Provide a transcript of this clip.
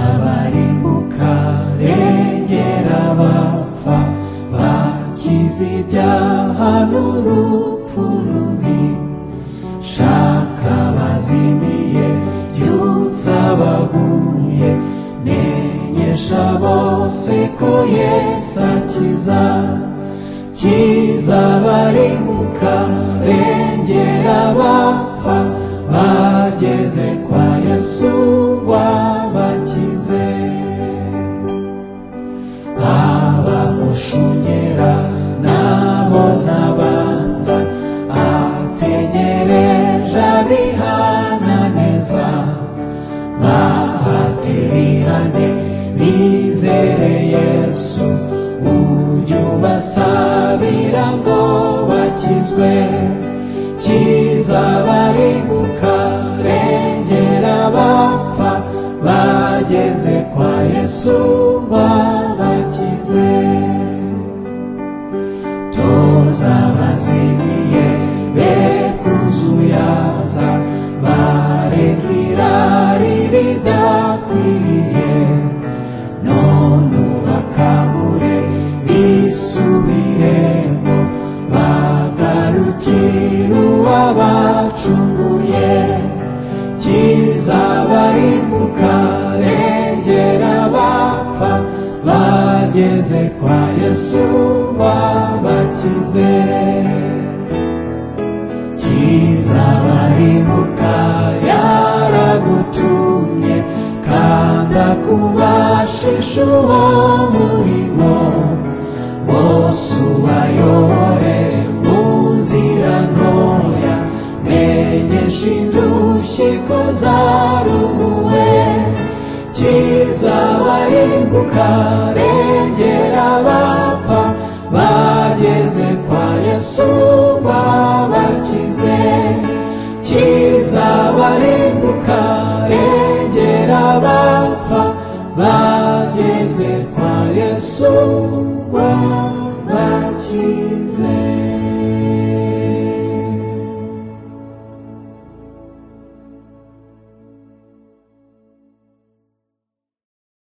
kizabarimbuka regera abapfa bakize ibyaha n'urupfu rubi shaka abazimiye byutsa abaguye menyesha bose ko yesu akiza kizabarimbuka regera abapfa bageze kwa yesu wabakize abamushungera nabo n'abanda ategereje abihananeza bahatirihane bizere yesu ujye ubasabira ngo bakizwe kizabarimbuka regera abapfa bageze kwa yesu babakize tuzabazimiye be kuzuyaza bareka irari ridakwiriye none ubakangure bisubiremo bagarukire uwabacunguye kizabarimbuka regera abapfa bageze kwa yesu wabakize kizabarimbuka yaragutumye kanda kubashisha uwo murimo bose ubayobore mu nzira ntoya menyesha indushyi ko zaruwe kizabarimbuka regera abapfa bageze kwa yesu wabakize kizabarimbuka regera abapfa bageze kwa yesu wabakize